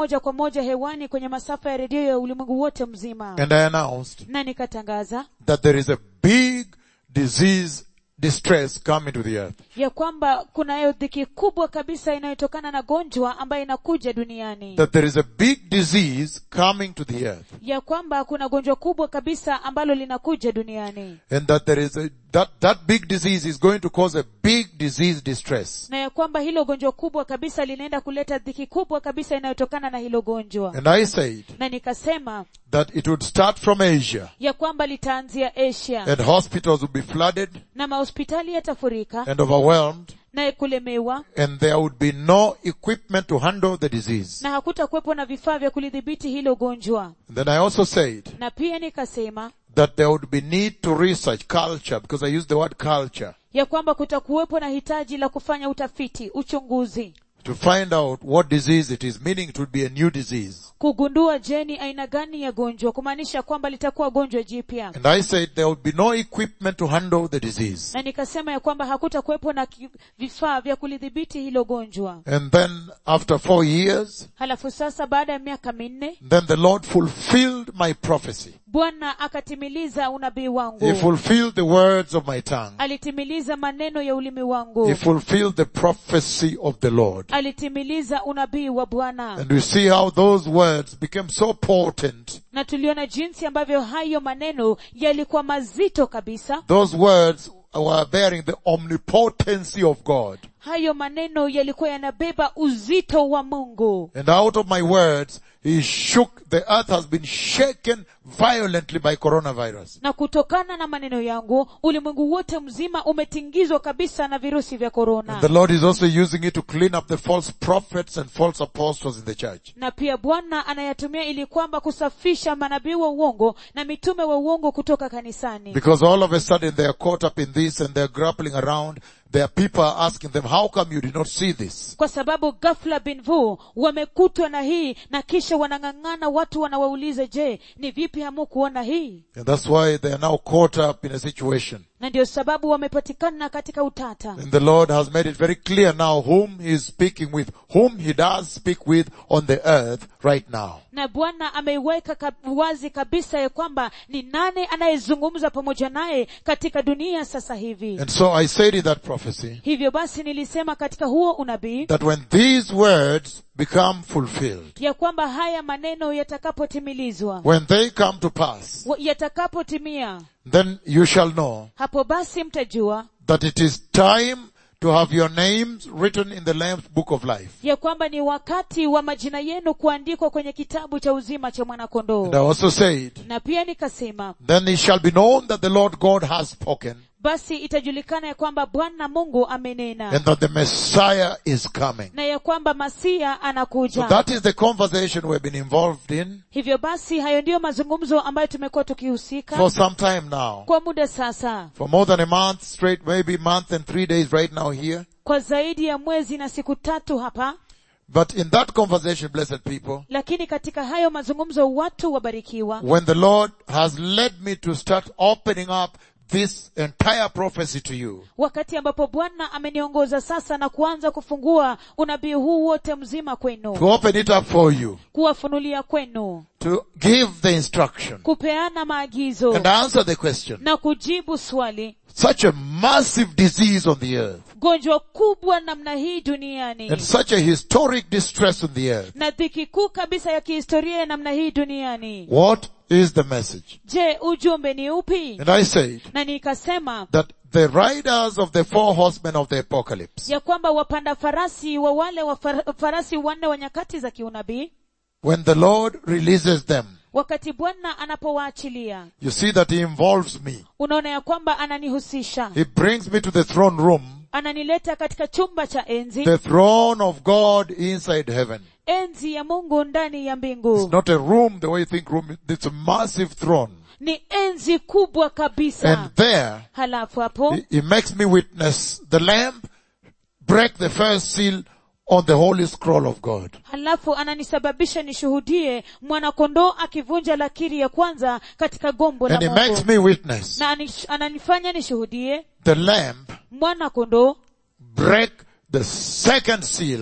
moja kwa moja hewani kwenye masafa ya redio ya ulimwengu wote mzima And I announced na nikatangaza that there is a big disease distress coming to the earth. ya kwamba kunayo dhiki kubwa kabisa inayotokana na gonjwa ambayo inakuja duniani That there is a big disease coming to the earth. ya kwamba kuna gonjwa kubwa kabisa ambalo linakuja duniani And that there is a, that, that big disease is going to cause a big disease distress. na ya kwamba hilo gonjwa kubwa kabisa linaenda kuleta dhiki kubwa kabisa inayotokana na hilo gonjwa And I said na nikasema that it would start from Asia ya kwamba litaanzia asia and hospitals would be flooded na mahospitali yatafurika and overwhelmed na kulemewa and there would be no equipment to handle the disease. na hakutakuwepo na vifaa vya kulidhibiti hilo gonjwa And then I also said na pia nikasema that there would be need to research culture because I used the word culture ya kwamba kutakuwepo na hitaji la kufanya utafiti uchunguzi to find out what disease it is, meaning it would be a new disease. kugundua je ni aina gani ya gonjwa kumaanisha kwamba litakuwa gonjwa jipya And I said there would be no equipment to handle the disease. na nikasema ya kwamba hakutakuwepo na ki- vifaa vya kulidhibiti hilo gonjwa And then after four years, halafu sasa baada ya miaka minne then the Lord fulfilled my prophecy. bwana akatimiliza unabii He wangu fulfilled the words of my tongue. alitimiliza maneno ya ulimi wangu He fulfilled the prophecy of the Lord. alitimiliza unabii wa bwana And we see how those words became so potent. na tuliona jinsi ambavyo hayo maneno yalikuwa mazito kabisa Those words were bearing the omnipotency of God. hayo maneno yalikuwa yanabeba uzito wa mungu And out of my words, He shook, the earth has been shaken violently by coronavirus. na kutokana na maneno yangu ulimwengu wote mzima umetingizwa kabisa na virusi vya And korona the Lord is also using it to clean up the false prophets and false apostles in the church. na pia bwana anayatumia ili kwamba kusafisha manabii wa uongo na mitume wa uongo kutoka kanisani Because all of a sudden they are caught up in this and they're grappling around. There are people are asking them, how come you did not see this? kwa sababu ghafla binvu wamekutwa na hii na kisha wanang'ang'ana watu wanawauliza je ni vipi hamukuona hii And that's why they are now caught up in a situation. na ndio sababu wamepatikana katika utata And the Lord has made it very clear now whom He is speaking with, whom He does speak with on the earth right now. na bwana ameiweka kab- wazi kabisa ya kwamba ni nani anayezungumza pamoja naye katika dunia sasa hivi And so I said in that prophecy hivyo basi nilisema katika huo unabii that when these words become fulfilled, ya kwamba haya maneno yatakapotimilizwa when they come to pass, wa- yatakapotimia then you shall know hapo basi mtajua that it is time to have your names written in the Lamb's book of life. ya kwamba ni wakati wa majina yenu kuandikwa kwenye kitabu cha uzima cha And I mwanakondoo also said, na pia nikasema then it shall be known that the Lord God has spoken basi itajulikana ya kwamba bwana mungu amenena and that the Messiah is coming. na ya kwamba masia So anakuja that is the conversation we've been involved in hivyo basi hayo ndiyo mazungumzo ambayo tumekuwa tukihusika for some time now. kwa muda sasa For more than a month straight, maybe month and three days right now here. kwa zaidi ya mwezi na siku tatu hapa But in that conversation, blessed people, lakini katika hayo mazungumzo watu wabarikiwa when the Lord has led me to start opening up this entire prophecy to you, wakati ambapo bwana ameniongoza sasa na kuanza kufungua unabii huu wote mzima kwenu to open it up for you, kuwafunulia kwenu to give the instruction kupeana maagizo and answer the question. na kujibu swali Such a massive disease on the earth gonjwa kubwa namna hii duniani and such a historic distress on the earth. na dhiki kuu kabisa ya kihistoria ya namna hii duniani What is the message? je ujumbe ni upi And I said na nikasema that the riders of the four horsemen of the apocalypse, ya kwamba wapanda farasi wa wale wa far- farasi wanne wa nyakati za kiunabii when the Lord releases them, wakati bwana anapowaachilia you see that He involves me. unaona ya kwamba ananihusisha He brings me to the throne room, ananileta katika chumba cha enzi the throne of God inside heaven. enzi ya mungu ndani ya It's mbingu not a room the way you think room, it's a massive throne. ni enzi kubwa kabisa And there, halafu hapo He, he makes me witness the lamb break the first seal on the holy scroll of God. halafu ananisababisha nishuhudie mwanakondoo akivunja lakiri ya kwanza katika gombo la And he makes mungu me witness na anish- ananifanya nishuhudie the lamb mwanakondoo break the second seal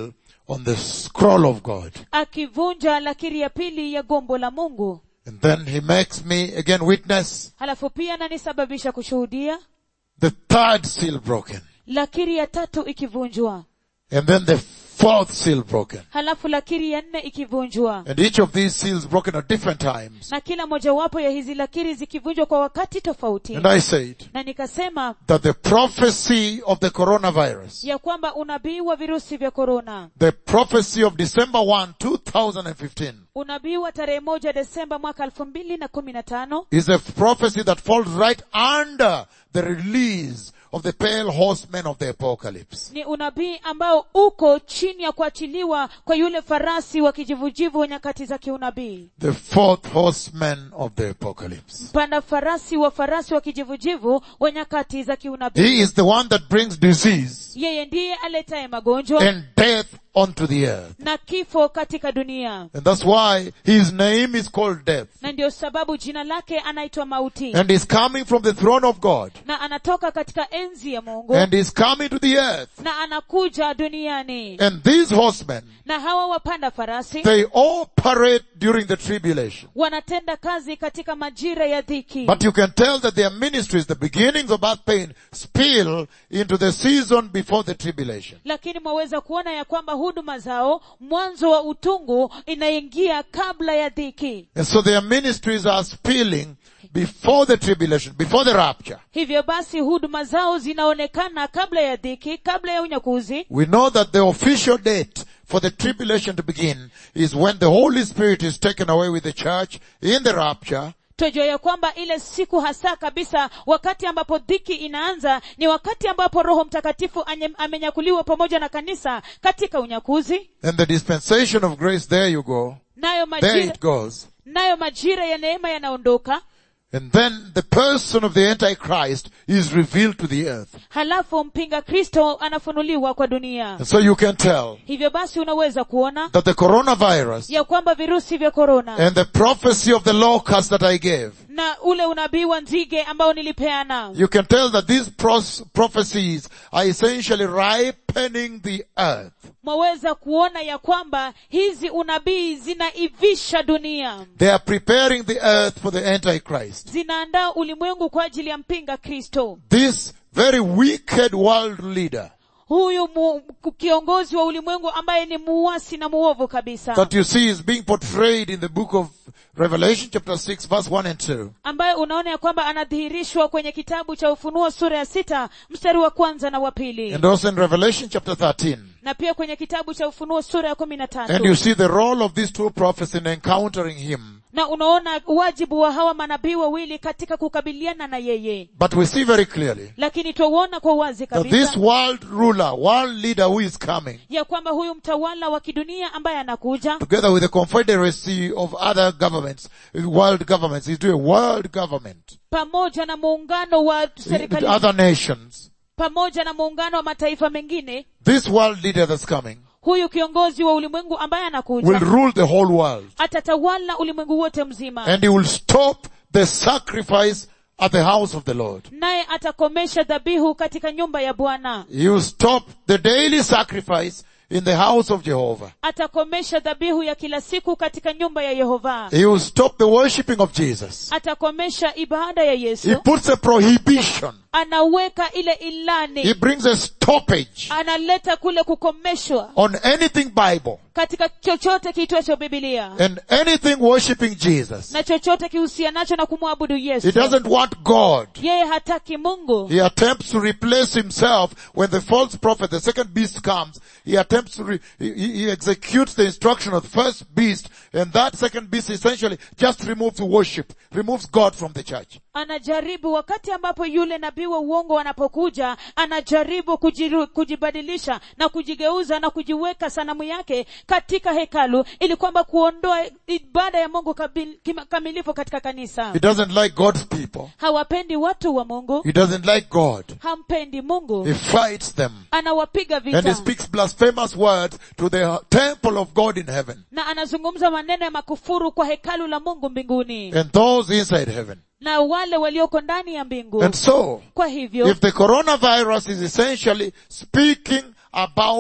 on the scroll of God. akivunja lakiri ya pili ya gombo la mungu And then he makes me again witness halafu pia nanisababisha kushuhudia the third seal broken. lakiri ya tatu ikivunjwa And then the fourth seal broken. halafu lakiri ya nne ikivunjwa And each of these seals broken at different times. na kila mojawapo ya hizi lakiri zikivunjwa kwa wakati tofauti And I said na nikasema that the prophecy of the coronavirus, ya kwamba unabii wa virusi vya korona the prophecy of December 1, 2015, unabii wa tarehe moja desemba mwaka elfu mbili na kumi na tano is a prophecy that falls right under the release of the pale horsemen of the apocalypse. ni unabii ambao uko chini ya kuachiliwa kwa yule farasi wa kijivujivu wa nyakati za kiunabii The fourth horseman of the apocalypse. mpanda farasi wa farasi wa kijivujivu wa nyakati za He kiunabii is the one that brings disease yeye ndiye aletaye magonjwa and death onto the earth. na kifo katika dunia And that's why his name is called death. na ndiyo sababu jina lake anaitwa mauti And is coming from the throne of God. na anatoka katika enzi ya mungu And is coming to the earth. na anakuja duniani And these horsemen, na hawa wapanda farasi they operate during the tribulation. wanatenda kazi katika majira ya dhiki But you can tell that their ministries, the beginnings of birth pain, spill into the season before the tribulation. lakini mwaweza kuona ya kwamba huduma zao mwanzo wa utungu inaingia kabla ya dhiki And so their ministries are spilling before the tribulation, before the rapture. hivyo basi huduma zao zinaonekana kabla ya dhiki kabla ya unyakuzi We know that the official date for the tribulation to begin is when the Holy Spirit is taken away with the church in the rapture twajua ya kwamba ile siku hasa kabisa wakati ambapo dhiki inaanza ni wakati ambapo roho mtakatifu anye- amenyakuliwa pamoja na kanisa katika unyakuzi and the dispensation of grace, there you go. nayo There majira, it goes. nayo majira ya neema yanaondoka And then the person of the Antichrist is revealed to the earth. halafu mpinga kristo anafunuliwa kwa dunia And so you can tell hivyo basi unaweza kuona that the coronavirus ya kwamba virusi vya korona and the prophecy of the locust that I gave, na ule unabii wa nzige ambao nilipeana you can tell that these pros- prophecies are essentially ripening the earth. mwaweza kuona ya kwamba hizi unabii zinaivisha dunia They are preparing the earth for the Antichrist. zinaandaa ulimwengu kwa ajili ya mpinga kristo This very wicked world leader huyu mu, kiongozi wa ulimwengu ambaye ni muasi na muovu kabisa that you see is being portrayed in the book of Revelation chapter 6 verse 1 and 2. ambaye unaona ya kwamba anadhihirishwa kwenye kitabu cha ufunuo sura ya sita mstari wa kwanza na wa pili And also in Revelation chapter 13. na pia kwenye kitabu cha ufunuo sura ya kumi na And you tatu see the role of these two prophets in encountering him. na unaona wajibu wa hawa manabii wawili katika kukabiliana na yeye But we see very clearly lakini twauona kwa wazi that this kabisa world ruler, world leader who is coming, ya kwamba huyu mtawala wa kidunia ambaye anakuja together with the confederacy of other governments, world governments, he's doing world government, pamoja na muungano wa serikali other nations. pamoja na muungano wa mataifa mengine This world leader that's coming huyu kiongozi wa ulimwengu ambaye will anakuja rule the whole world. atatawala ulimwengu wote mzima And he will stop the sacrifice at the house of the Lord. naye atakomesha dhabihu katika nyumba ya bwana He will stop the daily sacrifice in the house of Jehovah. atakomesha dhabihu ya kila siku katika nyumba ya yehova He will stop the worshipping of Jesus. atakomesha ibada ya He yesu puts a prohibition. anaweka ile He ilani brings a stoppage analeta kule kukomeshwa on anything Bible katika chochote kiitwacho bibilia and anything worshipping Jesus. na chochote kihusianacho na kumwabudu He yesu doesn't want God. yeye hataki mungu He attempts to replace himself when the false prophet, the second beast comes. He attempts to, re, he, he he executes the instruction of the first beast and that second beast essentially just removes worship, removes God from the church. anajaribu wakati ambapo yule nabii wa uongo anapokuja anajaribu kujiru, kujibadilisha na kujigeuza na kujiweka sanamu yake katika hekalu ili kwamba kuondoa ibada ya mungu kabil, kima- kamilifu katika kanisa He doesn't like God's people. hawapendi watu wa mungu He doesn't like God. hampendi mungu He fights them. anawapiga And he vita speaks blasphemous words to the temple of God in heaven na anazungumza maneno ya makufuru kwa hekalu la mungu mbinguni and those inside heaven. na wale walioko ndani ya mbingu And so, kwa hivyo if the coronavirus is essentially speaking about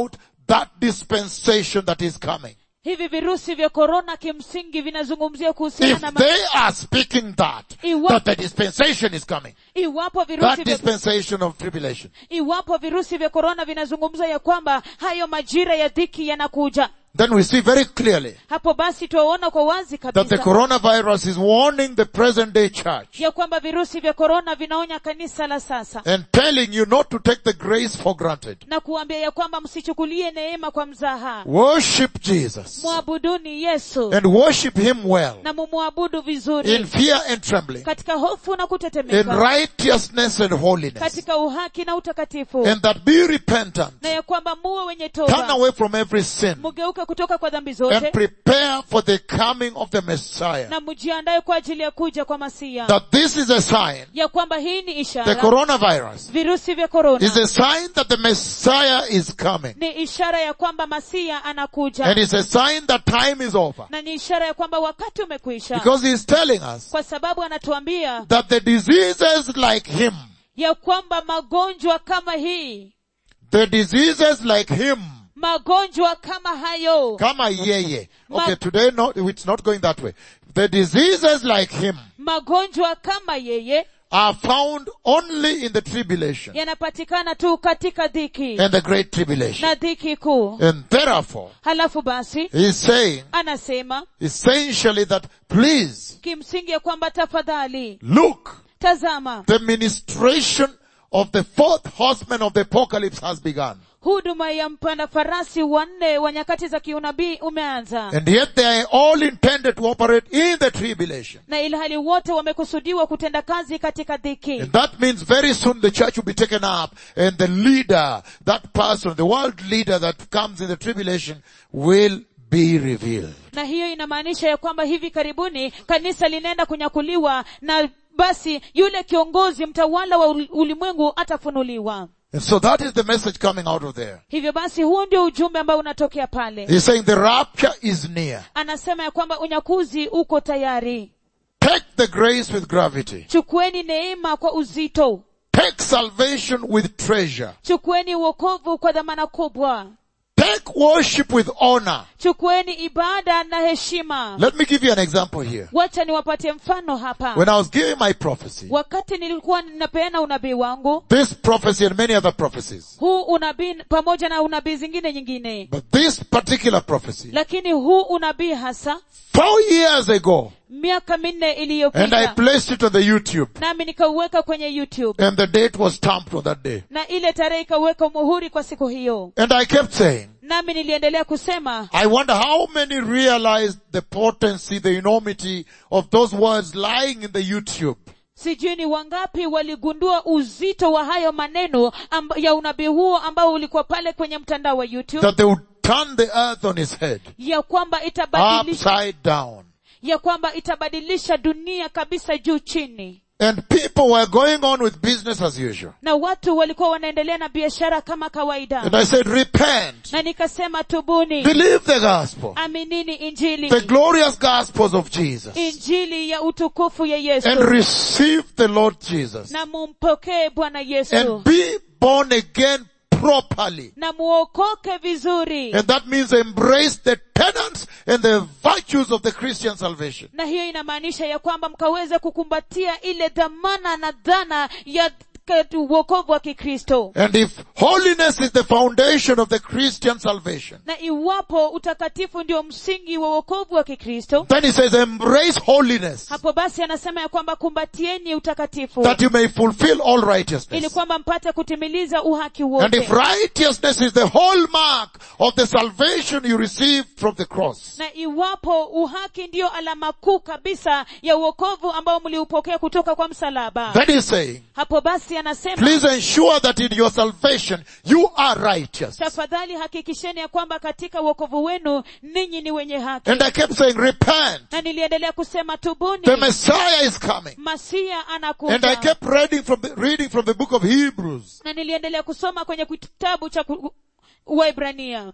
that dispensation that is coming. hivi virusi vya korona kimsingi vinazungumzia kuhusiana If na ma- they are speaking that, Iwa- that the dispensation is coming, iwapo that virusi vya, dispensation of tribulation, iwapo virusi vya korona vinazungumza ya kwamba hayo majira ya dhiki yanakuja then we see very clearly hapo basi twaona kwa wazi that the kabisa coronavirus is warning the present day church ya kwamba virusi vya korona vinaonya kanisa la sasa and telling you not to take the grace for granted. na kuambia ya kwamba msichukulie neema kwa mzaha Worship Jesus mwabuduni yesu and worship Him well na mumwabudu in vizuri fear and trembling, katika hofu na in kutetemeka righteousness and holiness, katika uhaki na utakatifu and that be repentant, na ya kwamba muwe wenye turn toba away from every sin, mugeuke kutoka kwa dhambi and zote prepare for the coming of the Messiah. na mjiandae kwa ajili ya kuja kwa masia That this is a sign, ya kwamba hii ni the ishara coronavirus virusi vya is korona a sign that the Messiah is coming. ni ishara ya kwamba masia anakuja And it's a sign that time is over. na ni ishara ya kwamba wakati umekwisha Because he's telling us kwa sababu anatuambia that the diseases like him, ya kwamba magonjwa kama hii the diseases like him, magonjwa kama hayo kama yeye. Ma- Okay, today no, it's not going that way. The diseases like him magonjwa kama yeye are found only in the tribulation yanapatikana tu katika dhiki and the great tribulation. na dhiki kuu And therefore, halafu basi he's saying anasema essentially that please kimsingi ya kwamba tafadhali look, tazama the ministration of the fourth horseman of the apocalypse has begun. huduma ya mpanda farasi wanne wa nyakati za kiunabii umeanza And yet they are all intended to operate in the tribulation. na ilhali wote wamekusudiwa kutenda kazi katika dhiki And that means very soon the church will be taken up and the leader, that person, the world leader that comes in the tribulation will be revealed. na hiyo inamaanisha ya kwamba hivi karibuni kanisa linaenda kunyakuliwa na basi yule kiongozi mtawala wa ul- ulimwengu atafunuliwa And so that is the message coming out of there. hivyo basi huo ndio ujumbe ambao unatokea pale He's saying the rapture is near. anasema ya kwamba unyakuzi uko tayari Take the grace with gravity. chukueni neema kwa uzito Take salvation with treasure. chukueni uokovu kwa dhamana kubwa Take worship with honor. chukueni ibada na heshima Let me give you an example here. wacha niwapatie mfano hapa When I was giving my prophecy, wakati nilikuwa ninapeana unabii wangu this prophecy and many other prophecies, huu unabii pamoja na unabii zingine nyingine but this particular prophecy, lakini huu unabii hasa four years ago, miaka minne and I iliyopita placed it on the YouTube, nami nikauweka kwenye youtube and the date was stamped on that day. na ile tarehe ikaweka muhuri kwa siku hiyo And I kept saying, nami niliendelea kusema I wonder how many realized the potency, the enormity of those words lying in the YouTube. sijui ni wangapi waligundua uzito wa hayo maneno amba, ya unabii huo ambao ulikuwa pale kwenye mtandao wa youtube That they would turn the earth on its head, ya kwamba itabadilisha upside down. ya kwamba itabadilisha dunia kabisa juu chini And people were going on with business as usual. na watu walikuwa wanaendelea na biashara kama kawaida And I said, repent, na nikasema tubuni believe the gospel, aminini injili the glorious gospels of Jesus, injili ya utukufu ya yesu and receive the Lord Jesus, na mumpokee bwana yesu and be born again properly. na muokoke vizuri And that means embrace the tenets and the virtues of the Christian salvation. na hiyo inamaanisha ya kwamba mkaweze kukumbatia ile dhamana na dhana ya k- uokovu wa kikristo And if holiness is the foundation of the Christian salvation, na iwapo utakatifu ndio msingi wa uokovu wa kikristo then he says embrace holiness hapo basi anasema ya kwamba kumbatieni utakatifu that you may fulfill all ili righteousness. kwamba mpate kutimiliza uhaki And wote if righteousness is the hallmark of the salvation you receive from the cross, na iwapo uhaki ndiyo alama kuu kabisa ya uokovu ambao mliupokea kutoka kwa msalaba then he's saying, hapo basi anasema please ensure that in your salvation you are righteous. tafadhali hakikisheni ya kwamba katika uokovu wenu ninyi ni wenye haki And I kept saying, repent. na niliendelea kusema tubuni The Messiah is coming. masia And I anakuja kept reading from the, reading from the book of Hebrews. na niliendelea kusoma kwenye kitabu cha ku- waibrania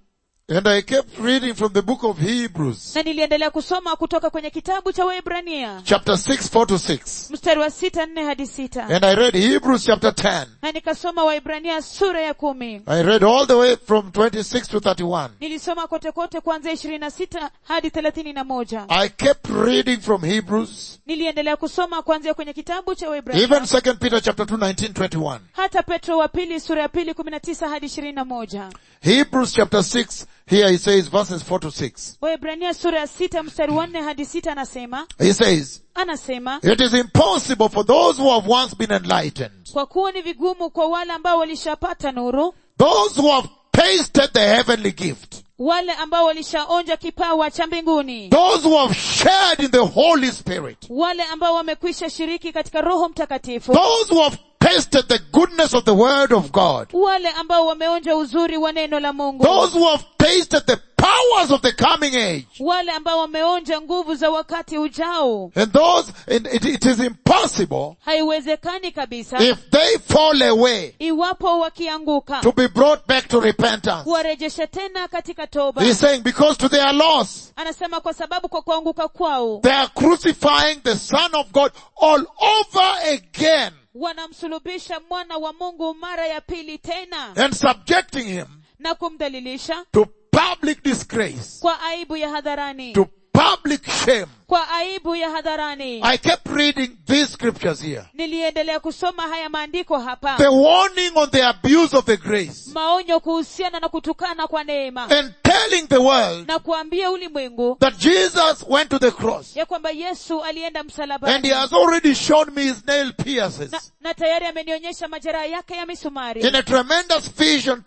And I kept reading from the book of Hebrews, na niliendelea kusoma kutoka kwenye kitabu cha waibrania chapter 6, 4 to 6. mstari wa sita nne hadi sita And I read Hebrews chapter 10. na nikasoma waibrania sura ya kumi I read all the way from 26 to 31. nilisoma kote kote kuanzia ishirini na sita hadi thelathini na moja I kept reading from Hebrews, niliendelea kusoma kuanzia kwenye kitabu cha waibrania even 2 Peter chapter 2, 19, 21. hata petro wa pili sura ya pili kumi na tisa hadi ishirini na moja Hebrews chapter 6, here he says verses 4 to 6. waibrania sura ya sita mstari wa nne hadi sita anasema He says, anasema it is impossible for those who have once been enlightened, kwa kuwa ni vigumu kwa wale ambao walishapata nuru those who have tasted the heavenly gift, wale ambao walishaonja kipawa cha mbinguni those who have shared in the Holy Spirit, wale ambao wamekwisha shiriki katika roho mtakatifu those who have tasted the goodness of the word of God, wale ambao wameonja uzuri wa neno la mungu those who have tasted the powers of the coming age, wale ambao wameonja nguvu za wakati ujao and those, and it, it is impossible haiwezekani kabisa if they fall away iwapo wakianguka to be brought back to repentance. kuwarejesha tena katika toba He's saying because to their loss, anasema kwa sababu kwa kuanguka kwao they are crucifying the Son of God all over again wanamsulubisha mwana wa mungu mara ya pili tena and subjecting him na kumdhalilisha to public disgrace, kwa aibu ya hadharani to public shame. kwa aibu ya hadharani I kept reading these scriptures here. niliendelea kusoma haya maandiko hapa The warning on the abuse of the grace maonyo kuhusiana na kutukana kwa neema and telling the world na kuambia ulimwengu that Jesus went to the cross ya kwamba yesu alienda and he msalabani has already shown me his nail na, pierces na tayari amenionyesha majeraha yake ya misumari in a tremendous vision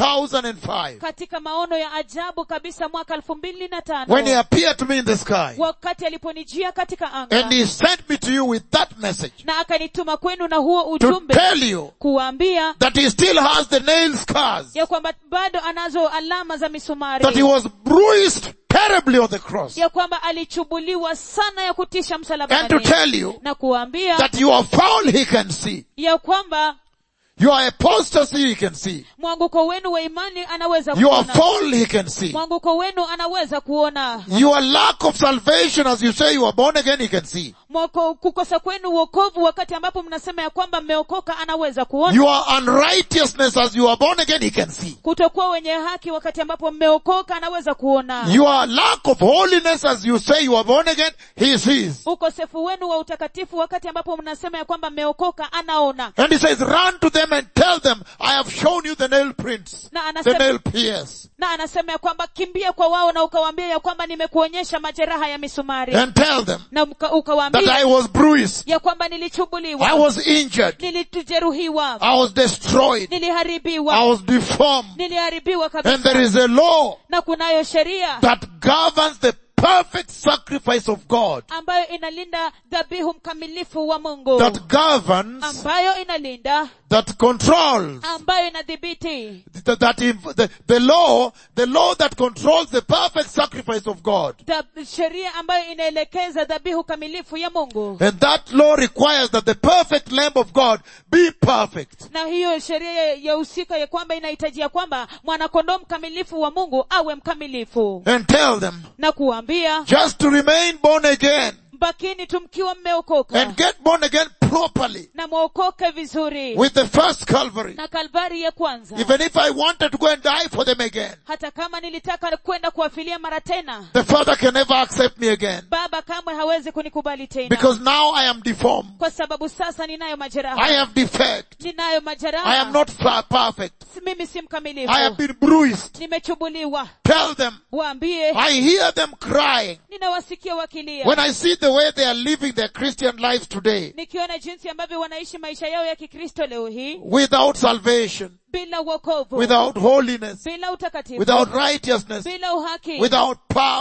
2005 katika maono ya ajabu kabisa mwaka elfu mbili na when he tano appeared to me in the sky wakati aliponijia katika anga and he sent me to you with that message na akanituma kwenu na huo to ujumbe tell you kuwaambia that he still has the nail scars, ya kwamba bado anazo alama za misumari that he was bruised terribly on the cross, ya kwamba alichubuliwa sana ya kutisha and to msalabani tell you na kuwaambia that your fall he can see, ya kwamba your apostasy he can see, mwanguko wenu wa imani anaweza your kuona fall he can see, mwanguko wenu anaweza kuona your lack of salvation as you say you are born again he can see, mwako kukosa kwenu uokovu wakati ambapo mnasema ya kwamba mmeokoka anaweza kuona your unrighteousness as you are born again he can see, kutokuwa wenye haki wakati ambapo mmeokoka anaweza kuona your lack of holiness as you say you are born again he sees. ukosefu wenu wa utakatifu wakati ambapo mnasema ya kwamba mmeokoka anaona And he says, run to them and tell them, I have shown you the nail prints, na the anasema, nail pierce. na anasema ya kwamba kimbia kwa wao na ukawaambia ya kwamba nimekuonyesha majeraha ya misumari And tell them na uka- that ukawaambia I was bruised, ya kwamba I nilichubuliwa was injured, nilijeruhiwa I was destroyed, I niliharibiwa was deformed. niliharibiwa And there kabisa is a law na kunayo sheria that governs the perfect sacrifice of God, ambayo inalinda dhabihu mkamilifu wa mungu that governs, ambayo inalinda that controls, ambayo inadhibiti that, that inv- the, the law, the law that controls the perfect sacrifice of God. Dhab- sheria ambayo inaelekeza dhabihu kamilifu ya mungu And that law requires that the perfect Lamb of God be perfect. na hiyo sheria ya- ya husika ya kwamba inahitajia kwamba mwanakondoo mkamilifu wa mungu awe mkamilifu And tell them, na kuambia just to remain born again mbakini tu mkiwa mmeokoka and get born again properly na mwokoke vizuri with the first Calvary. na kalvari ya kwanza Even if I wanted to go and die for them again, hata kama nilitaka kwenda kuwafilia mara tena the Father can never accept me again baba kamwe hawezi kunikubali tena because now I am deformed. kwa sababu sasa ninayo I majeraha have defect. ninayo I majeraha am not fa- perfect. mimi si mkamilifu I have been bruised. nimechubuliwa Tell them, waambie I hear them crying ninawasikia wakilia when I see the way they are living their Christian lives today nikiona jinsi ambavyo wanaishi maisha yao ya kikristo leo hii without salvation, bila uokovu without holiness, bila utakatifu without righteousness, bila uhaki without power,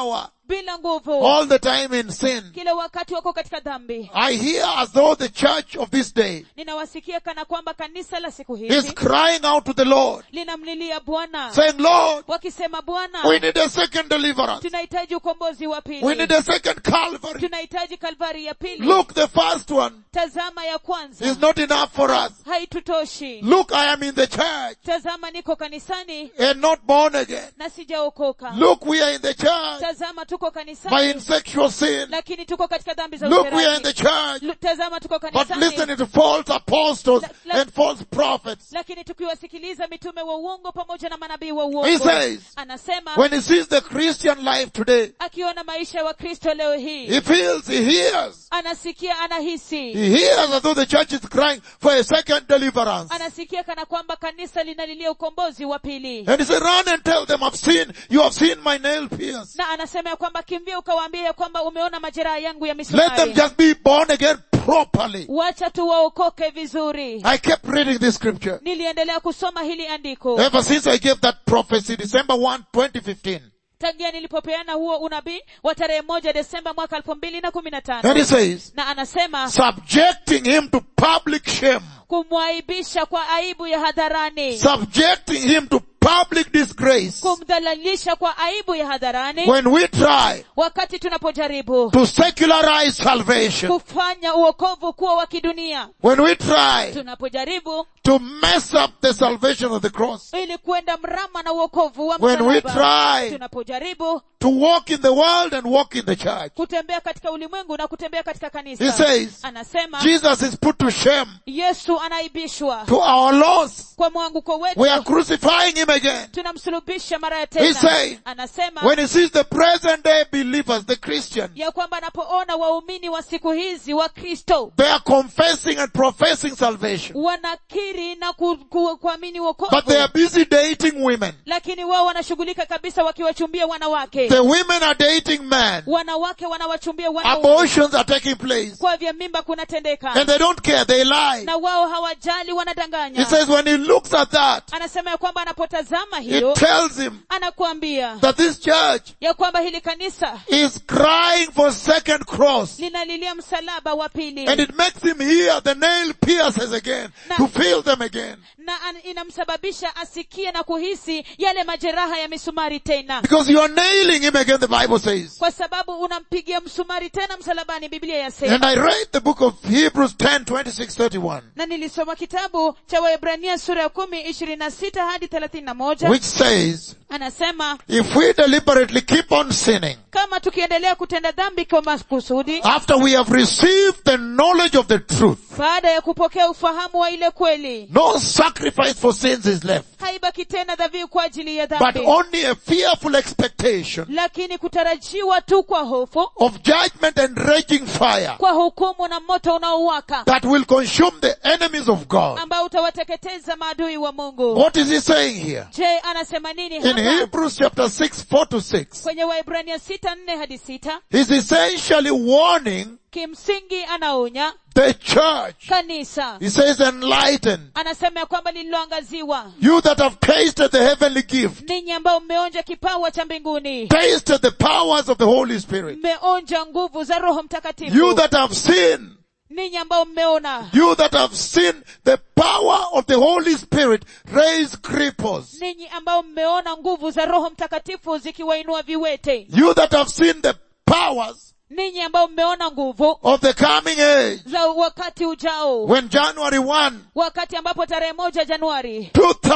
bila nguvu all the time in sin. kila wakati wako katika dhambi I hear as though the church of this day ninawasikia kana kwamba kanisa la siku is hizi crying out to the Lord, linamlilia bwana saying, Lord, wakisema bwana we need a second deliverance. tunahitaji ukombozi wa We pili need a second Calvary. tunahitaji kalvari ya pili Look, the first one tazama ya kwanza is not enough for us. haitutoshi Look, I am in the church tazama niko kanisani and not born again. na sijaokoka Look, we are in the church tazama tuko by kanisani in sexual sin. lakini tuko katika dhambi za Look, we are in the usherati church, Lu- tazama tuko but kanisani listening to false apostles La- la- and false prophets. lakini tukiwasikiliza mitume wa uongo pamoja na manabii wa He uongo says, anasema when he sees the Christian life today, akiona maisha ya wakristo leo hii he feels, he hears, anasikia anahisi he hears as though the church is crying for a second deliverance. anasikia kana kwamba kanisa linalilia ukombozi wa pili And he said, run and tell them, I've seen, you have seen my nail pierce. na anasema ya kwamba kimbia ukawaambia ya kwamba umeona majeraha yangu ya Let them misumari just be born again properly. wacha tu waokoke vizuri I kept reading this scripture. niliendelea kusoma hili andiko Ever since I gave that prophecy, December 1, 2015. tangia nilipopeana huo unabii wa tarehe moja desemba mwaka elfu mbili na kumi na And tano he says, na anasema subjecting him to public shame, kumwaibisha kwa aibu ya hadharani subjecting him to public disgrace. kumdhalilisha kwa aibu ya hadharani When we try wakati tunapojaribu to secularize salvation, kufanya uokovu kuwa wa kidunia when we try tunapojaribu to mess up the salvation of the cross, ili kwenda mrama na uokovu wa when we msalaba try tunapojaribu to walk in the world and walk in the church, kutembea katika ulimwengu na kutembea katika he kanisa says, anasema Jesus is put to shame, yesu anaibishwa to our loss. kwa mwanguko We are wetu crucifying him again. tunamsulubisha mara ya He say, tena anasema When he sees the present day believers, the Christians, ya kwamba anapoona waumini wa siku hizi wa kristo they are confessing and professing salvation, wanakiri na ku, ku, kuamini wokovu but they are busy dating women. lakini wao wanashughulika kabisa wakiwachumbia wanawake The women are dating men. wanawake wanawachumbia wanaume Abortions are taking place. kwa vya mimba kunatendeka And they don't care. They lie. na wao hawajali He wanadanganya says when he looks at that, anasema ya kwamba anapotazama it hilo tells him anakuambia that this church ya kwamba hili kanisa is crying for second cross. linalilia msalaba wa pili And it makes him hear the nail pierces again, Na- to feel them again. na an, inamsababisha asikie na kuhisi yale majeraha ya misumari tena Because you are nailing him again, the Bible says. kwa sababu unampigia msumari tena msalabani biblia yasema And I read the book of Hebrews 10, 26, 31, na nilisoma kitabu cha waebrania sura ya kumi ishirini na sita hadi thelathini na moja which says, anasema if we deliberately keep on sinning, kama tukiendelea kutenda dhambi kwa makusudi after we have received the knowledge of the truth, baada ya kupokea ufahamu wa ile kweli no sacrifice for sins is left, haibaki tena dhabihu kwa ajili ya but dhambi only a fearful expectation lakini kutarajiwa tu kwa hofu of judgment and raging fire kwa hukumu na moto unaowaka that will consume the enemies of God. ambao utawateketeza maadui wa mungu What is he saying here? je anasema nini In hapa Hebrews chapter 6, 4 to 6, kwenye waibrania sita nne hadi sita he's essentially warning kimsingi anaonya the church. kanisa He says enlighten. anasema ya kwamba lililoangaziwa You that have tasted the heavenly gift, ninyi ambao mmeonja kipawa cha mbinguni tasted the powers of the Holy Spirit. mmeonja nguvu za roho You mtakatifu that have seen, ninyi ambao mmeona you that have seen the power of the Holy Spirit raise cripples. ninyi ambao mmeona nguvu za roho mtakatifu zikiwainua viwete You that have seen the powers ninyi ambao mmeona nguvu of the coming age. za wakati ujao When January 1, wakati ambapo tarehe moja januari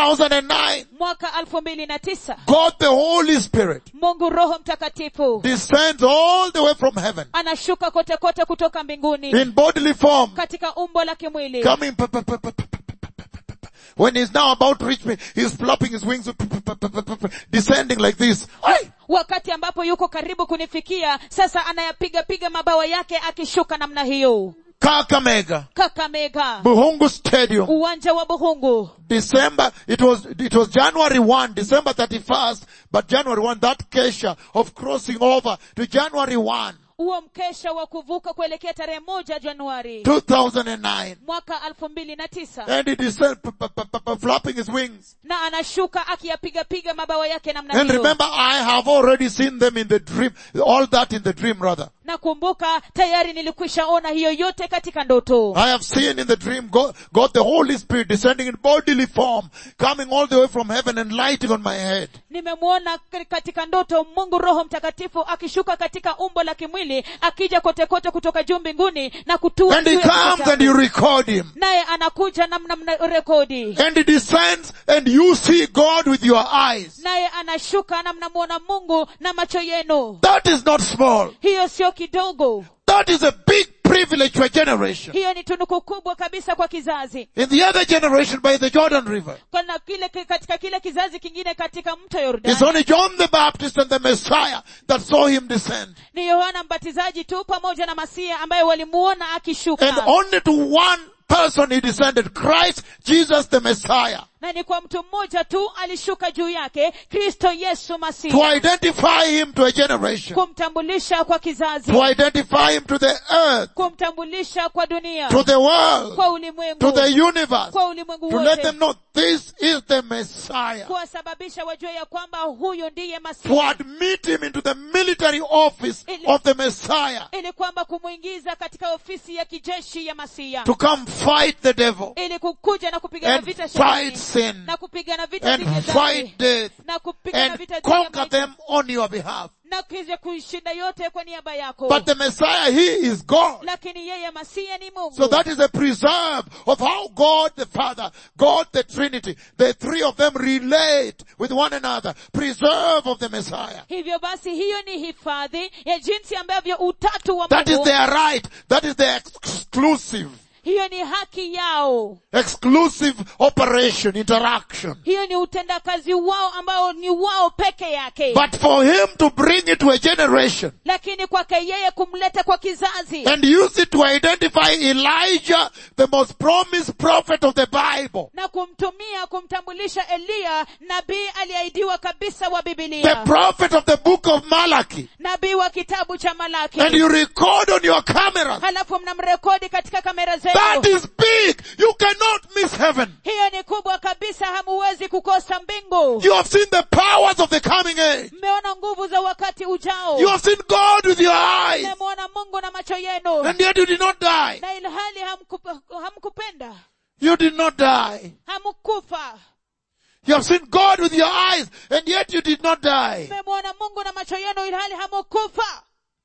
2009, mwaka alfu mbili na tisa God the Holy Spirit mungu roho mtakatifu descends all the way from heaven anashuka kote kote kutoka mbinguni in bodily form, katika umbo la kimwili coming. pa- pa- pa- pa- pa- pa- pa- pa- pa- pa. When he's now about to reach me, he's flapping his wings, pa- pa- pa- pa- pa- pa- descending like this. Aye! wakati ambapo yuko karibu kunifikia sasa anayapiga piga mabawa yake akishuka namna hiyo Kakamega, kakamega Buhungu Stadium, uwanja wa buhungu December, it was, it was January 1, December 31st, but January 1, that kesha of crossing over to January 1. huo mkesha wa kuvuka kuelekea tarehe moja januari 2009. mwaka elfu mbili na tisa And he descends, p- p- p- p- flapping his wings. na anashuka akiyapigapiga mabawa yake namna And hiyo remember, I have already seen them in the dream, all that in the dream rather. nakumbuka tayari nilikwisha ona hiyo yote katika ndoto I have seen in the dream God, God the Holy Spirit descending in bodily form, coming all the way from heaven and lighting on my head. nimemwona k- katika ndoto mungu roho mtakatifu akishuka katika umbo la kimwili akija kote kote kutoka juu mbinguni na kutua And he juu ya kichwa comes and changu. you record him. naye anakuja namna mna rekodi And he descends and you see God with your eyes. naye anashuka na mnamwona mungu na macho yenu That is not small. hiyo sio kidogo That is a big privilege to a generation. hiyo ni tunuku kubwa kabisa kwa kizazi In the other generation by the Jordan River, kana kile katika kile kizazi kingine katika mto it's yordani only John the Baptist and the Messiah that saw him descend. ni yohana mbatizaji tu pamoja na masia ambaye walimuona And akishuka only to one person he descended, Christ Jesus the Messiah. na ni kwa mtu mmoja tu alishuka juu yake kristo yesu To masihi identify him to a generation. kumtambulisha kwa kizazi To identify him to the earth, kumtambulisha kwa dunia to the world, kwa to ulimwengu the universe. kwa ulimwengu To let wote them know this is the Messiah. kuwasababisha wajue ya kwamba huyu ndiye To masihi admit him into the military office Ili- of the Messiah. ili kwamba kumwingiza katika ofisi ya kijeshi ya masia To come fight the devil ili kukuja na kupigana and vita fight shetani sin na kupigana vita dhidi ya and dhambi fight death na kupigana and vita dhidi ya conquer mauti, them on your behalf. na kuja kuishinda yote kwa niaba yako But the Messiah, He is God. lakini yeye masia ni mungu So that is a preserve of how God the Father, God the Trinity, the three of them relate with one another. Preserve of the Messiah. hivyo basi hiyo ni hifadhi ya jinsi ambavyo utatu wa That is mungu their right. That is their exclusive, hiyo ni haki yao exclusive operation, interaction. hiyo ni utendakazi wao ambao ni wao peke yake But for Him to bring it to a generation lakini kwake yeye kumleta kwa kizazi and use it to identify Elijah, the most promised prophet of the Bible, na kumtumia kumtambulisha eliya nabii aliahidiwa kabisa wa the bibilia prophet of the book of Malachi, nabii wa kitabu cha malaki and you record on your cameras halafu mnamrekodi katika kamera That zenu is big. You cannot miss heaven. hiyo ni kubwa kabisa hamuwezi kukosa mbingu You have seen the powers of the coming age. mmeona nguvu za wakati ujao You have seen God with your eyes. mmemwona mungu na macho yenu And yet you did not die. na ilhali hamkup- hamkupenda You did not die. hamkufa You have seen God with your eyes. And yet you did not die. mmemwona mungu na macho yenu ilhali hamukufa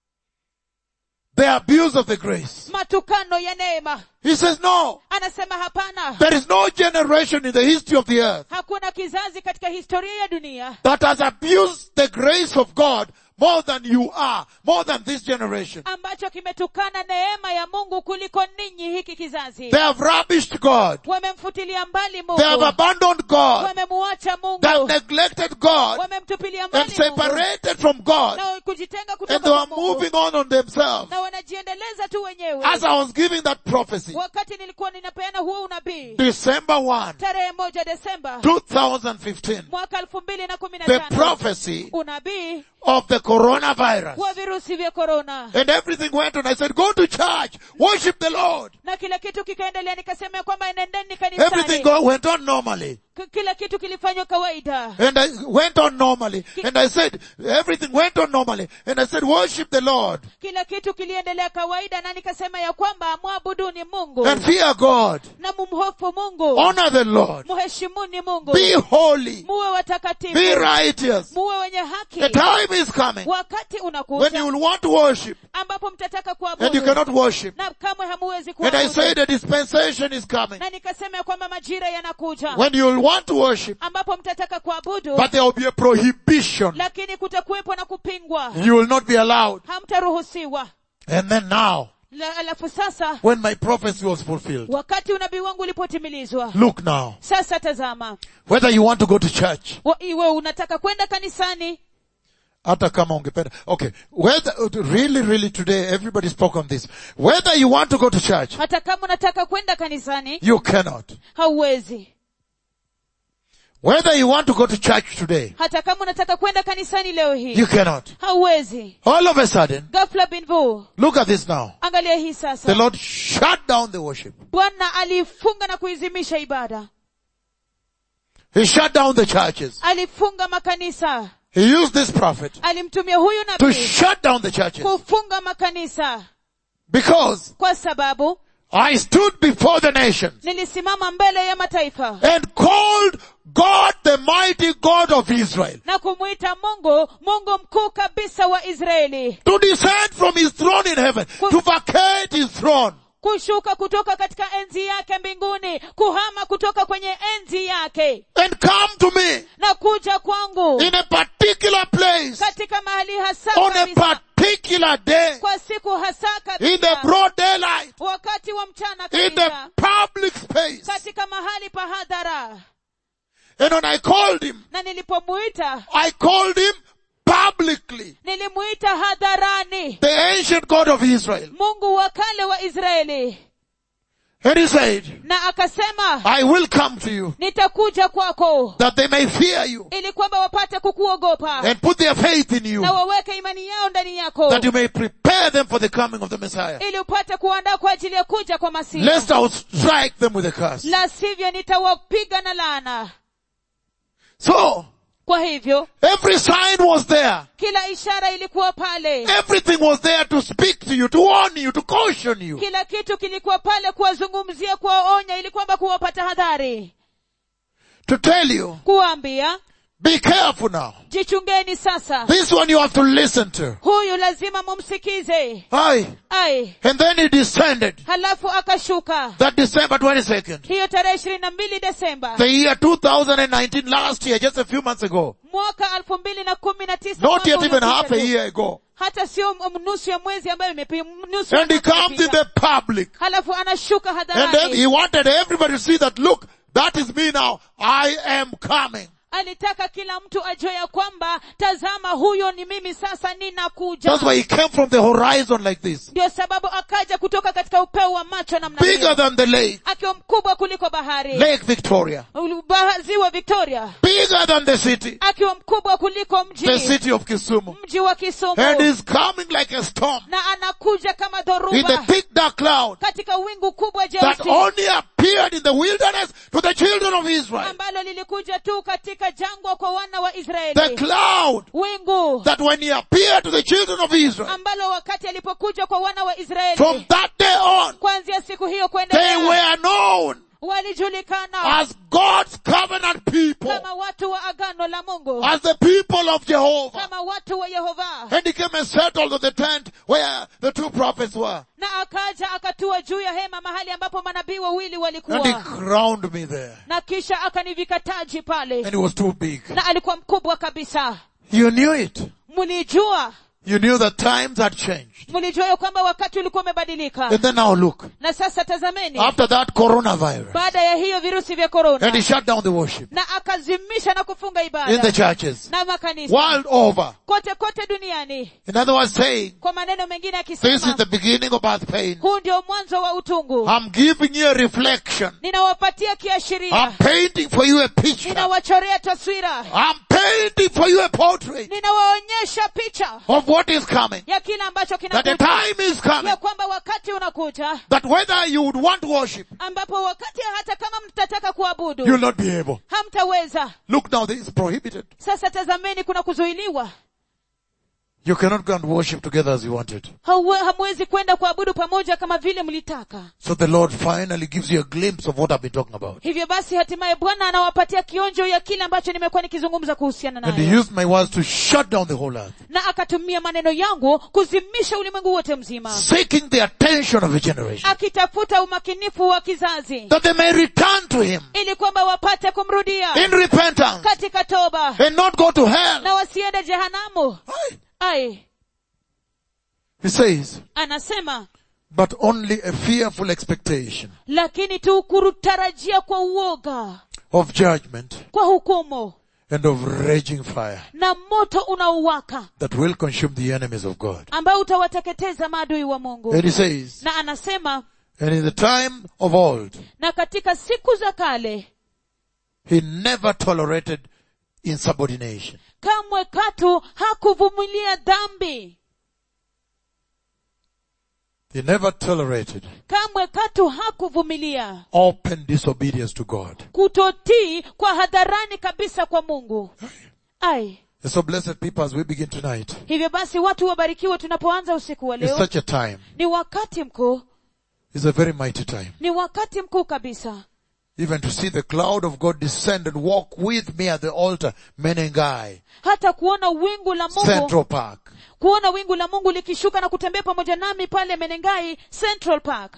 The abuse of the grace. matukano ya neema He says no. anasema hapana There is no generation in the history of the earth hakuna kizazi katika historia ya dunia that has abused the grace of God more than you are, more than this generation. ambacho kimetukana neema ya mungu kuliko ninyi hiki kizazi They have rubbished God. wamemfutilia mbali They have mungu abandoned God. wamemuacha They have mungu neglected God wamemtupilia and mbali mungu separated from God. na kujitenga And kutoka they were kwa mungu moving on on themselves. na wanajiendeleza tu wenyewe As I was giving that prophecy, wakati nilikuwa ninapeana huo unabii December 1, tarehe moja desemba 2015, mwaka elfu mbili na kumi na the tano prophecy unabii of the coronavirus. wa virusi vya korona And everything went on. I said, go to church, worship the Lord. na kila kitu kikaendelea nikasema ya kwamba nendeni Everything kanisani go, went on normally. K- kila kitu kilifanywa kawaida And I went on normally. And I said, everything went on normally. And I said, worship the Lord kila kitu kiliendelea kawaida na nikasema ya kwamba mwabuduni mungu and fear God. na mumhofu mungu Honor the Lord. muheshimuni mungu Be holy. muwe Be watakatifu righteous. muwe wenye haki The time is coming wakati when unakuja you will want to worship ambapo mtataka and you kuabudu cannot worship. na kamwe hamuwezi And I kuabudu say the dispensation is coming na nikasema ya kwamba majira yanakuja when you will want to worship, ambapo mtataka kuabudu but there will be a prohibition. lakini kutakuwepo na kupingwa You will not be allowed. hamtaruhusiwa And then now, La- alafu sasa when my prophecy was fulfilled, wakati unabii wangu ulipotimilizwa look now, sasa tazama whether you want to go to church, wa- iwe unataka kwenda kanisani hata kama ungependa. Okay, whether, really, really today, everybody spoke on this. Whether you want to go to church, hata kama unataka kwenda kanisani you cannot. hauwezi Whether you want to go to church today, hata kama unataka kwenda kanisani leo hii you cannot. hauwezi All of a sudden, ghafla bin vu look at this now. angalia hii The sasa Lord shut down the worship. bwana alifunga na kuizimisha ibada He shut down the churches. alifunga makanisa He used this prophet alimtumia huyu to nabii shut down the churches. kufunga makanisa Because kwa sababu I stood before the nations nilisimama mbele ya mataifa and called God the mighty God of Israel na kumwita mungu mungu mkuu kabisa wa israeli to descend from his throne in heaven, to vacate his throne kushuka kutoka katika enzi yake mbinguni kuhama kutoka kwenye enzi yake and come to me na kuja kwangu in a particular place katika mahali hasa on a kabisa, particular day kwa siku hasa in the kabisa broad daylight wakati wa mchana in the kabisa public space. katika mahali pa hadhara And when I called him, na nilipomuita I called him publicly. nilimuita hadharani The ancient God of Israel. mungu wa kale wa israeli And he said, na akasema I will come to you nitakuja kwako that they may fear you ili kwamba wapate kukuogopa and put their faith in you na waweke imani yao ndani yako that you may prepare them for the coming of the Messiah. ili upate kuandaa kwa ajili ya kuja kwa masihi Lest I will strike them with a curse. la sivyo nitawapiga na laana So, kwa hivyo every sign was there. kila ishara ilikuwa pale Everything was there to speak to you, to warn you, to caution you. kila kitu kilikuwa pale kuwazungumzia kuwaonya ili kwamba kuwapata hadhari To tell you, kuwaambia be careful now. jichungeni sasa This one you have to listen to. huyu lazima mumsikize Aye. ai And then he descended. halafu akashuka That December 22nd. hiyo tarehe ishirini na mbili desemba The year 2019, last year, just a few months ago. mwaka elfu mbili na kumi na tisa Not yet mwaka even uliopita half a tu. year ago. hata sio m- nusu ya mwezi ambayo imepi nusu ya And he mwaka comes in imepita. the public. halafu anashuka And then hadharani he wanted everybody to see that, look, that is me now. I am coming. alitaka kila mtu ajue ya kwamba tazama huyo ni mimi sasa ninakuja That's why he came from the horizon like this. ndio sababu akaja kutoka katika upeo wa macho namna Bigger hiyo than the lake. akiwa mkubwa kuliko bahari Lake Victoria. Ulu- baha- ziwa victoria Bigger than the city. akiwa mkubwa kuliko The mji city of Kisumu. mji wa kisumu And he's coming like a storm. na anakuja kama In the dhoruba thick dark cloud. katika wingu kubwa That jeusi only appeared in the wilderness to the children of Israel. ambalo lilikuja tu katika jangwa kwa wana wa The israeli cloud wingu that when he appeared to the children of Israel, ambalo wakati alipokuja kwa wana wa from israeli that day on, kuanzia siku hiyo they kuendelea were known walijulikana as God's covenant people, kama watu wa agano la mungu as the people of Jehovah. kama watu wa yehova And he came and settled on the tent where the two prophets were. na akaja akatua juu ya hema mahali ambapo manabii wawili And he walikuwa crowned me there. na kisha akanivika taji pale And it was too big. na alikuwa mkubwa kabisa You knew it. mlijua You knew that times had changed. mlijua ya kwamba wakati ulikuwa umebadilika And then now look. na sasa tazameni After that coronavirus. baada ya hiyo virusi vya And korona he shut down the worship na akazimisha na kufunga in the ibada churches. na makanisa World over. kote kote duniani In other words, saying, kwa maneno mengine this is akisema the beginning of birth pain. huu ndio mwanzo wa utungu I'm giving you a reflection. ninawapatia kiashiria I'm painting for you a picture. ninawachorea taswira I'm painting for you a portrait ninawaonyesha picha of what is coming. ya kile ambacho That the kinakuja time is coming. ya kwamba wakati unakuja That whether you would want worship, ambapo wakati hata kama mtataka kuabudu you'll not be able. hamtaweza Look now, this is prohibited. sasa tazameni kuna kuzuiliwa You cannot go and worship together as you wanted. Hauwe- hamwezi kwenda kuabudu pamoja kama vile mlitaka So the Lord finally gives you a glimpse of what I've been talking about. hivyo basi hatimaye bwana anawapatia kionjo ya kile ambacho nimekuwa nikizungumza kuhusiana And he nayo used my words to shut down the whole earth. na akatumia maneno yangu kuzimisha ulimwengu wote mzima Seeking the attention of a generation. akitafuta umakinifu wa kizazi That they may return to him ili kwamba wapate kumrudia in repentance katika toba and not go to hell. na wasiende jehanamu Aye. ai He says, anasema but only a fearful expectation lakini tu kutarajia kwa uoga of judgment kwa hukumu and of raging fire na moto unaowaka that will consume the enemies of God. ambao utawateketeza maadui wa mungu And he says, na anasema and in the time of old, na katika siku za kale He never tolerated insubordination. kamwe katu hakuvumilia dhambi He never tolerated kamwe katu hakuvumilia open disobedience to God. kutotii kwa hadharani kabisa kwa mungu ai And so blessed people as we begin tonight, hivyo basi watu wabarikiwe tunapoanza usiku wa it's leo such a time. ni wakati mkuu It's a very mighty time. ni wakati mkuu kabisa Even to see the cloud of God descend and walk with me at the altar, Menengai, hata kuona wingu la mungu Central Park. kuona wingu la mungu likishuka na kutembea pamoja nami pale menengai central park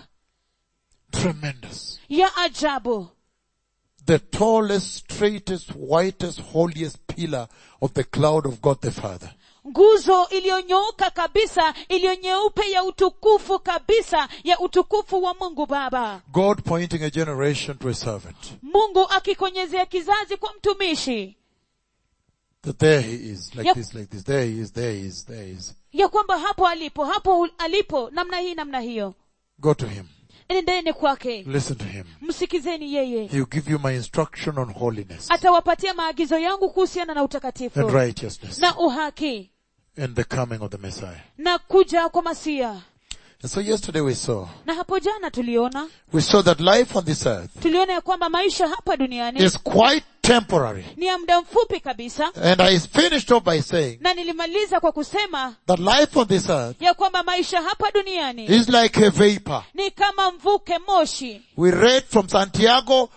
Tremendous. ya ajabu The tallest, straightest, whitest, holiest pillar of the cloud of God the Father. nguzo iliyonyooka kabisa iliyonyeupe ya utukufu kabisa ya utukufu wa mungu baba God pointing a generation to a servant. mungu akikonyezea kizazi kwa mtumishi That there he is, like Yep. this, like this. There he is, there he is, there he is. ya kwamba hapo alipo hapo alipo namna hii namna hiyo Go to him. nendeni kwake Listen to him. msikizeni yeye He'll give you my instruction on holiness atawapatia maagizo yangu kuhusiana na utakatifu and righteousness na uhaki and the coming of the Messiah. na kuja kwa masia And so yesterday we saw, na hapo jana tuliona we saw that life on this earth tuliona ya kwamba maisha hapa duniani is quite temporary. ni ya muda mfupi kabisa And I finished off by saying na nilimaliza kwa kusema that life on this earth ya kwamba maisha hapa duniani is like a vapor. ni kama mvuke moshi We read from Santiago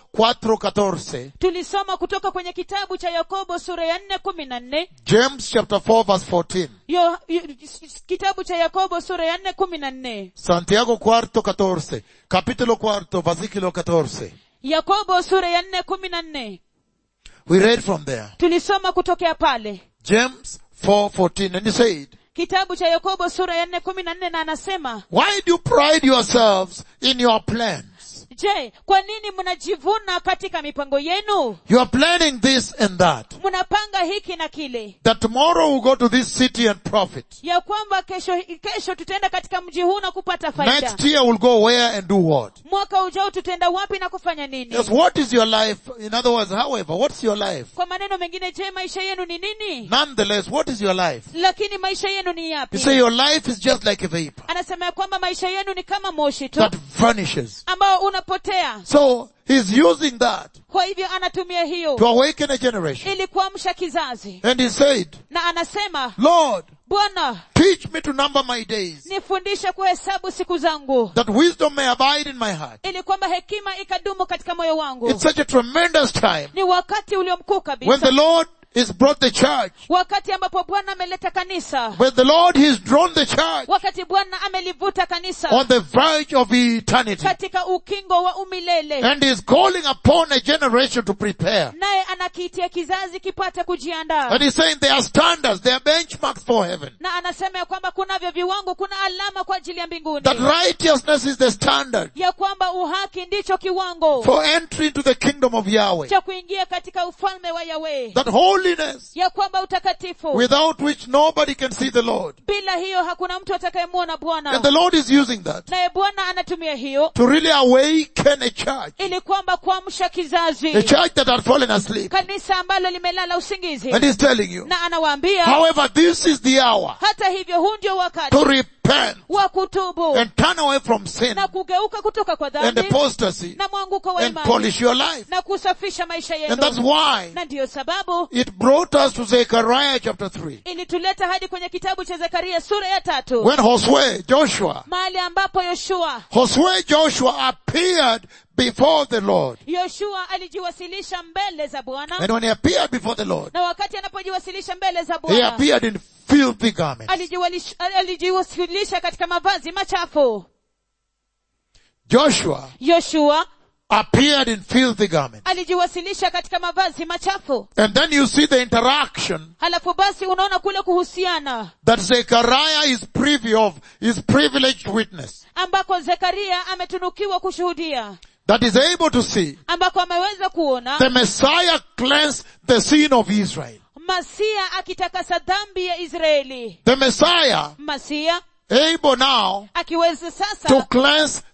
4:14, tulisoma kutoka kwenye kitabu cha yakobo sura ya nne kumi na nne James chapter 4 verse 14, Yo- yo- kitabu cha yakobo sura ya nne kumi na nne Santiago 4:14, capítulo 4, versículo 14. yakobo sura ya nne kumi na nne We read from there. tulisoma kutokea pale James 4:14 and he said, kitabu cha yakobo sura ya nne kumi na nne na anasema Why do you pride yourselves in your plans? je kwa nini mnajivuna katika mipango yenu You are planning this and that. mnapanga hiki na kile That tomorrow we'll go to this city and profit. ya kwamba kesho kesho tutaenda katika mji huu na kupata faida Next year we'll go where and do what? mwaka ujao tutaenda wapi na kufanya nini Yes, what is your life? In other words, however, what's your life? kwa maneno mengine je maisha yenu ni nini Nonetheless, what is your life? lakini maisha yenu ni You yapi say your life is just like a vapor anasema ya kwamba maisha yenu ni kama moshi tu that vanishes. ambao unapotea So he's using that kwa hivyo anatumia to hiyo awaken a generation. ili kuamsha kizazi And he said, na anasema Lord, bwana teach me to number my days nifundishe kuhesabu siku zangu that wisdom may abide in my heart. ili kwamba hekima ikadumu katika moyo wangu It's such a tremendous time ni wakati ulio mkuu when kabisa the Lord has brought the church, wakati ambapo bwana ameleta kanisa when the Lord has drawn the church wakati bwana amelivuta kanisa on the verge of eternity katika ukingo wa umilele and is calling upon a generation to prepare. naye anakiitia kizazi kipate kujiandaa And he's saying there are standards, there are benchmarks for heaven. na anasema ya kwamba kunavyo viwango kuna alama kwa ajili ya mbinguni That righteousness is the standard ya kwamba uhaki ndicho kiwango for entry into the kingdom of Yahweh. cha kuingia katika ufalme wa yawe That holiness ya kwamba utakatifu without which nobody can see the Lord. bila hiyo hakuna mtu atakayemwona And bwana the Lord is using that naye bwana anatumia hiyo to really awaken a church, ili kwamba kuamsha a kizazi church that had fallen asleep. kanisa ambalo limelala usingizi And he's telling you, na anawaambia however, this is the hour hata hivyo huu ndio wakati to repent wa kutubu and turn away from sin na kugeuka kutoka kwa and dhambi apostasy na mwanguko wa and imani polish your life. na kusafisha maisha And that's yenu why na ndiyo sababu it brought us to Zechariah chapter 3. ilituleta hadi kwenye kitabu cha zekaria sura ya tatu When Josue, Joshua, mahali ambapo yoshua Josue Joshua appeared before the Lord. yoshua alijiwasilisha mbele za bwana And when he appeared before the Lord, na wakati anapojiwasilisha mbele za he bwana appeared in filthy garments. alijiwalish- alijiwasilisha katika mavazi machafu Joshua yoshua appeared in filthy garments. alijiwasilisha katika mavazi machafu And then you see the interaction halafu basi unaona kule kuhusiana that Zechariah is privy of, is privileged witness, ambako zekaria ametunukiwa kushuhudia that is able to see ambako ameweza kuona the Messiah cleanse the sin of Israel. masia akitakasa dhambi ya israeli The Messiah masia able now akiweza to sasa cleanse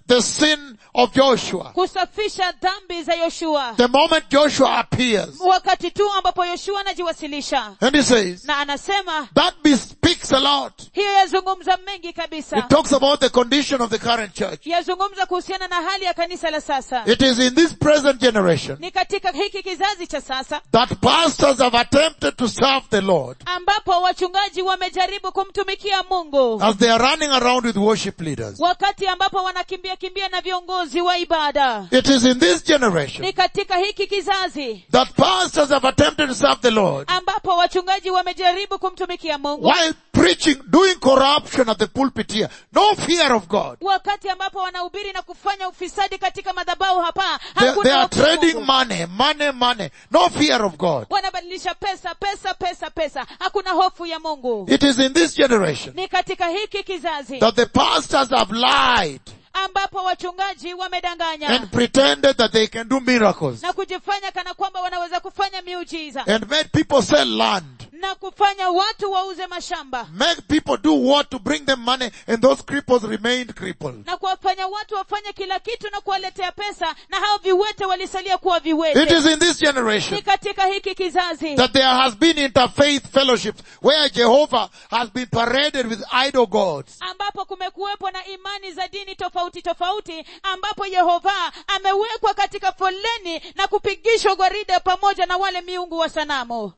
the sin of Joshua. kusafisha dhambi za yoshua The moment Joshua appears, wakati tu ambapo yoshua anajiwasilisha and he says, na anasema that bespeaks a lot. hiyo yazungumza mengi It kabisa talks about the condition of the current church. yazungumza kuhusiana na hali ya kanisa la sasa It is in this present generation ni katika hiki kizazi cha sasa that pastors have attempted to serve the Lord ambapo wachungaji wamejaribu kumtumikia mungu as they are running around with worship leaders. wakati ambapo wanakimbia kimbia na viongozi wa ibada It is in this generation ni katika hiki kizazi that pastors have attempted to serve the Lord ambapo wachungaji wamejaribu kumtumikia mungu while preaching, doing corruption at the pulpit here. No fear of God. wakati ambapo wanahubiri na kufanya ufisadi katika madhabahu hapa They, hakuna they are hofu ya trading Mungu. money, money, money. No fear of God. wanabadilisha pesa pesa pesa pesa hakuna hofu ya mungu It is in this generation ni katika hiki kizazi that the pastors have lied ambapo wachungaji wamedanganya and pretended that they can do miracles na kujifanya kana kwamba wanaweza kufanya miujiza and made people sell land, na kufanya watu wauze mashamba make people do what to bring them money and those cripples remained crippled. na kuwafanya watu wafanye kila kitu na kuwaletea pesa na hao viwete walisalia kuwa It viwete is in this generation ni katika hiki kizazi that there has been interfaith fellowships where Jehovah has been paraded with idol gods. ambapo kumekuwepo na imani za dini tofauti tofauti ambapo yehova amewekwa katika foleni na kupigishwa gwaride pamoja na wale miungu wa sanamu